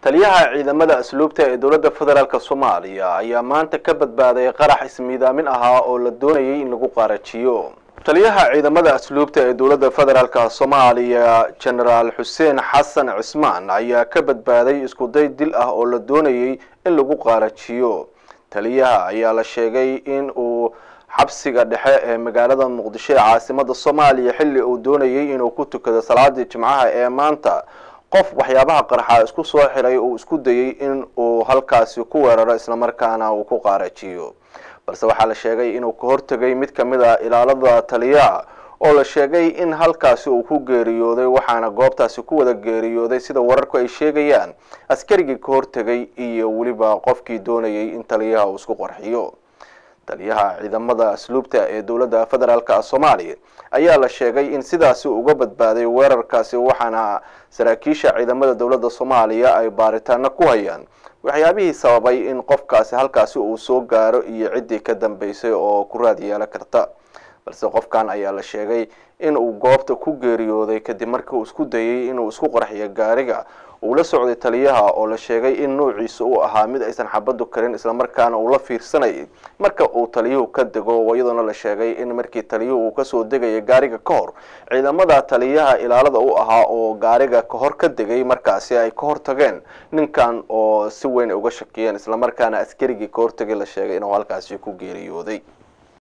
taliyaha ciidamada asluubta ee dowladda federaalk soomaaliya ayaa maanta ka badbaaday qarax ismiidaamin ahaa oo la doonayay in lagu qaarajiyo taliyaha ciidamada asluubta ee dowladda federaalk soomaaliya genaraal xuseen xasan cismaan ayaa ka badbaaday iskuday dil ah oo la doonayay in lagu qaarajiyo taliyaha ayaa la sheegay in uu xabsiga dhexe ee magaalada muqdisho ee caasimada soomaaliya xilli uu doonayay inuu ku tukado salaadii jimcaha ee maanta qof waxyaabaha qarxa isku soo xiray uu isku dayay in uu halkaasi ku weeraro islamarkaana uu ku qaarajiyo balse waxaa la sheegay inuu ka hortegay mid kamid a ilaalada taliyaha oo la sheegay in halkaasi uu ku geeriyooday waxaana goobtaasi ku wada geeriyooday sida wararku ay sheegayaan askarigii ka hortegay iyo weliba qofkii doonayay in taliyaha uu isku qarxiyo taliyaha ciidamada asluubta ee dowladda federaalk soomaaliya ayaa la sheegay in sidaasi uga badbaaday weerarkaasi waxaana saraakiisha ciidamada dowladda soomaaliya ay baaritaano ku hayaan waxyaabihii sababay in qofkaasi halkaasi uu soo gaaro iyo ciddii ka dambeysay oo ku raad yeelan karta balse qofkan ayaa la sheegay in uu goobta ku geeriyooday kadib markii uu isku dayay inuu isku qarxiyo gaariga uu la socday taliyaha oo la sheegay in nuuciisa uu ahaa mid aysan xabadu karin islamarkaana uu la fiirsanayay marka uu taliyuhu ka dego iyadoona la sheegay in markii taliyuhu uu kasoo degaya gaariga ka hor ciidamada taliyaha ilaalada u ahaa oo gaariga kahor ka degay markaasi ay ka hortageen ninkan oo si weyn uga shakiyeen islamarkaana askarigii ka hortagay la sheegay inuu halkaasi ku geeriyooday